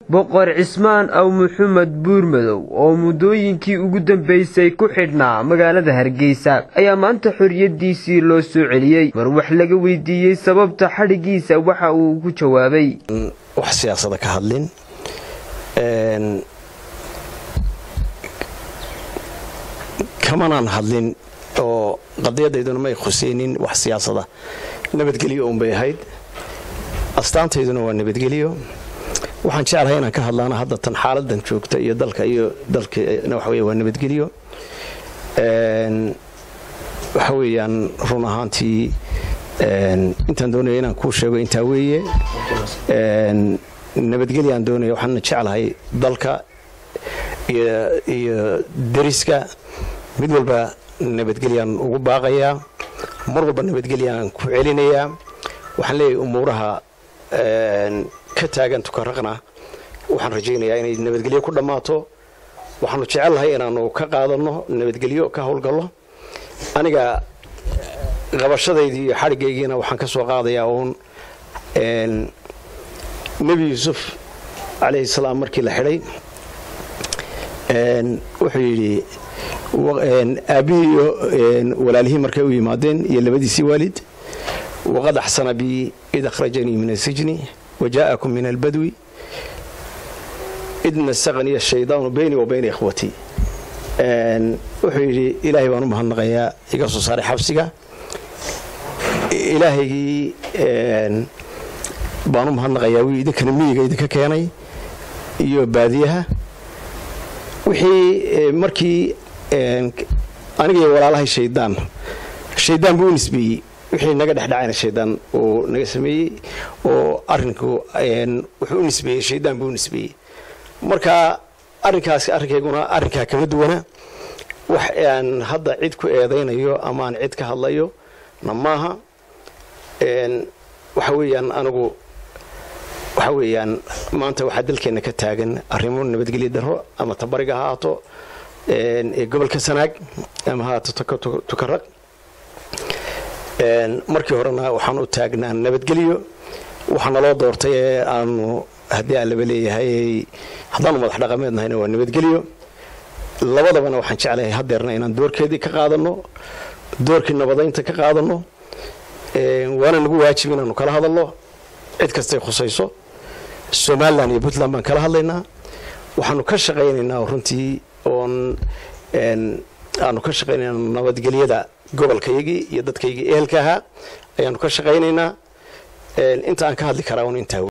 boqor cismaan aw maxamed buurmadow oo muddooyinkii ugu dambeysay ku xidhnaa magaalada hargeysa ayaa maanta xoriyadiisii loo soo celiyey mar wax laga weydiiyey sababta xadhigiisa waxa uu ku jawaabay wax siyaasada ka hadlin kamanaan hadlin oo qadiyadayduna may khuseynin wax siyaasada nabadgelyo unbay ahayd astaantayduna waa nabadgelyo waxaan jeclahay inaan ka hadlaana hadda tan xaaladan joogta iyo dalka iyo dalkana waxa wey waa nabadgelyo waxa weeyaan run ahaantii intaan doonaya inaan kuu sheego intaa weeye nabadgelyaan doonaya waxaana jeclahay dalka iyo deriska mid walba nabadgelyaan ugu baaqayaa mar walba nabadgelyaan ku celinayaa waxaan leeyahay umuuraha ka taagan tukaraqna waxaan rajaynayaa inay nabadgelyo ku dhammaato waxaanu jecelnahay inaanu ka qaadanno nabadgelyo ka howlgallo aniga qabashadaydii iyo xadhigaygiina waxaan ka soo qaadayaa uun nebi yuusuf calayhi salaam markii la xidhay wuxuu yidhi aabbihii iyo walaalihii markay u yimaadeen iyo labadiisii waalid waqad axsana bii id akhrajanii min asijni waja'akum min albadwi id nasaqanii ashaydaanu beynii wa bayna ikhwatii wuxuu yidhi ilaahay baan u mahadnaqayaa iga soo saaray xabsiga ilaahaygii baan u mahadnaqayaa wii idinkana miyiga idinka keenay iyo baadiyaha wixii markii aniga iyo walaalahay shaydaan shaydaan buu u nisbeeyey wixii naga dhexdhacayna shaydaan uu naga sameeyey oo arinku wuxuu u nisbeeyey shaydaan buu u nisbeeyey marka arrinkaasi arrinkayguna arrinkaa kama duwana wax aan hadda cid ku eedaynayo ama aan cid ka hadlayo na maaha waxa weeyaan anigu waxa weeyaan maanta waxaa dalkeenna ka taagan arrimo nabadgelyo darro ama tabariga ha haato ee gobolka sanaag ama ha haato tukaraq markii horena waxaan u taagnaa nabadgelyo waxaa naloo doortay ee aanu haddii aan laba leeyahay haddaanu madax dhaqameed nahayna waa nabadgelyo labadabana waxaan jeclahay hadeerna inaan doorkeedii ka qaadanno doorkii nabadaynta ka qaadanno waana nagu waajib inaanu kala hadalno cid kastay khusayso somalilan iyo puntland baan kala hadlaynaa waxaanu ka shaqaynaynaa runtii oon aanu ka shaqaynaynaa nabadgelyada gobolkaygii iyo dadkaygii ehelka ahaa ayaanu ka shaqaynaynaa inta aan ka hadli karaa un intaa